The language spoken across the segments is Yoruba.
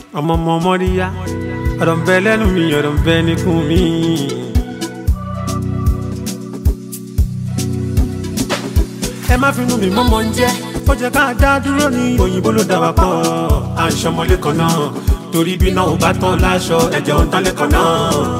ọmọ ọmọ mọ́ríyá ọ̀rọ̀ ń bẹ lẹ́nu mi ọ̀rọ̀ ń bẹ níkùn mi. ẹ má finú mi mọ́mọ́ ń jẹ́ ó jẹ́ ká dá dúró ní òyìnbó ló dá wa pọ̀ à ń ṣọmọlé kan náà torí bí náà ò bá tán láṣọ ẹ̀jẹ̀ ò ń tán lẹ́kọ̀ọ́ náà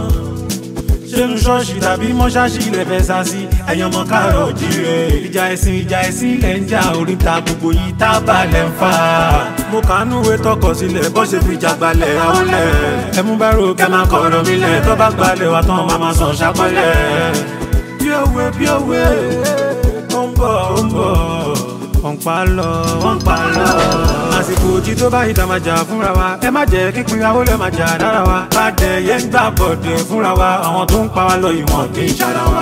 ṣéun ṣọ́ọ̀ṣì tàbí mọ́ṣáṣì ilẹ̀ fẹ́ sá sí ẹ̀yàn ọmọ káàrọ̀ òjíire. ìjà ẹ̀sìn ìjà ẹ̀sìn ilẹ̀ ń jà oríta gbogbo yìí tá a bá lẹ̀ ń fà. mo kàánú ìwé tọkọ sílẹ̀ bó ṣe fi jà gbalẹ̀ àwọlẹ̀. ẹ mú bẹ́rù kẹ́ máa kọ̀rọ̀ mi lẹ̀ tó bá gbalẹ̀ wà tán máa máa sàn ṣàpẹ́lẹ̀. bí òwe bí òwe ó ń bọ̀ ó ń bọ̀ wọ́n pa lọ wọ́n pa lọ. àsìkò òjì tó bá ìta máa jà fúnra wa ẹ má jẹ́ kí pinrawó lè máa jà dára wa. bàdẹ yẹn ń gbà bọ̀dẹ̀ fúnra wa àwọn tó ń pa wá lọ ìwọ̀n kì í ṣara wa.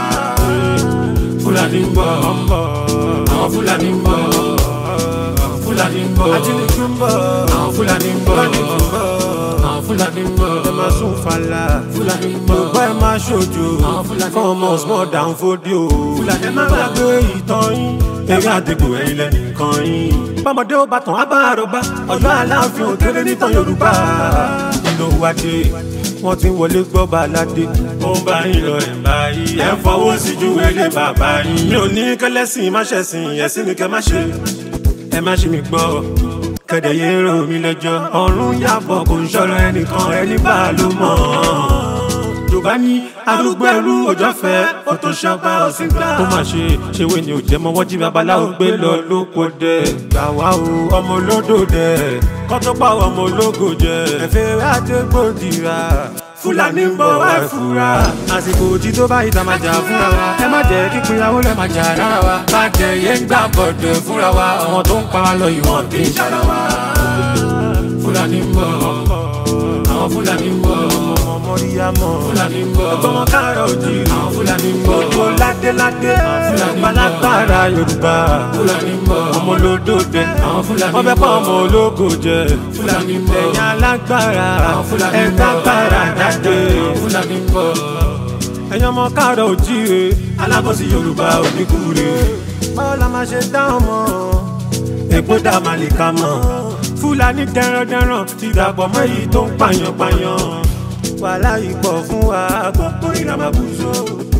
fúlàní ń bọ̀ àwọn fúlàní ń bọ̀ fúlàní ń bọ̀ ajínigbé ń bọ̀ àwọn fúlàní ń bọ̀ àwọn fúlàní ń bọ̀ ẹ máa sún fàlà fúlàní ń bọ̀ gbọ́ ẹ máa ṣojo fún ọmọ small down fódìó ẹ má gbàgbé ìtàn yín eré àdìgbò ẹ̀yìn lẹ́nìkan yín. bọ́mọdé ó bá tàn á bá àròbá ọ̀yọ́ aláàfin òkèrè nítàn yorùbá. nínú wájú wọ́n ti ń wọlé gbọ́ baládé. ó ń bá yín lọ ẹ̀ báyìí ẹ̀ ń fọwọ́ sí ju ilé bàbá yín. mi ò ní kẹlẹ́sìn má ṣẹ̀sìn ẹ̀sìn ni kẹ́ má ṣe. ẹ má ṣe mi gbọ́ kẹ̀dẹ̀ yé rò mí lẹ́jọ́. ọ̀run yàbọ̀ kò ń ṣọ̀rọ̀ ẹnìkan ẹni bá a ló mọ̀ yorùbá ní arúgbó ẹrú òjò fẹ́ ó tó ṣọba ọ̀sìn gbà. ó mà ṣe ṣèwé ni ò jẹ́ mọ́ wọ́n jí babaláwo gbé lọ lóko dẹ̀. gbà wá o ọmọ olódò dẹ̀ kọ́ tó pa ọmọ ológo jẹ. ẹ̀fẹ̀ àdégbòdìrà fúlàní ń bọ̀ wá fura. àsìkò òjì tó bá ìta máa jà fúnra wa. ẹ má jẹ́ kí pinrawó lẹ́ máa jà rárá wa. bàjẹ́ yẹn ń gbà bọ̀dẹ̀ fúnra wa. àwọn tó ń pa wá lọ ìwọ̀n kì í ṣara wa. fúlàní ń bọ̀ àwọn fúlàní ń bọ̀ mọ̀ríyámọ̀. Fúlàní ń bọ̀. Ọgbọ́n káàrọ̀ òjì. Àwọn Fúlàní ń bọ̀. Gbogbo ládéládé. Fúlàní ń bọ̀. Balágbára Yorùbá. Fúlàní ń bọ̀. Ọmọ olódòdè. Àwọn Fúlàní ń bọ̀. Wọ́n fẹ́ pa ọmọ ológo jẹ. Fúlàní ń bọ̀. Ẹ̀yin alágbára. Àwọn Fúlàní ń bọ̀. Ẹ̀ka gbára jáde. Àwọn Fúlàní ń bọ̀. Ẹ̀yin ọmọ káàrọ̀ òjì re. Alábọ̀sí Yorùbá oníkúre. Báwo la máa ṣe dá ọmọ? Èpo dá màlìkà mọ̀. Fúlàní dẹrandẹran ti dàpọ̀ mọ́ èyí tó ń pààyàn pààyàn wàhálà ìpọ̀ fún wa gbogbo ìrànmọ́ bùsọ̀.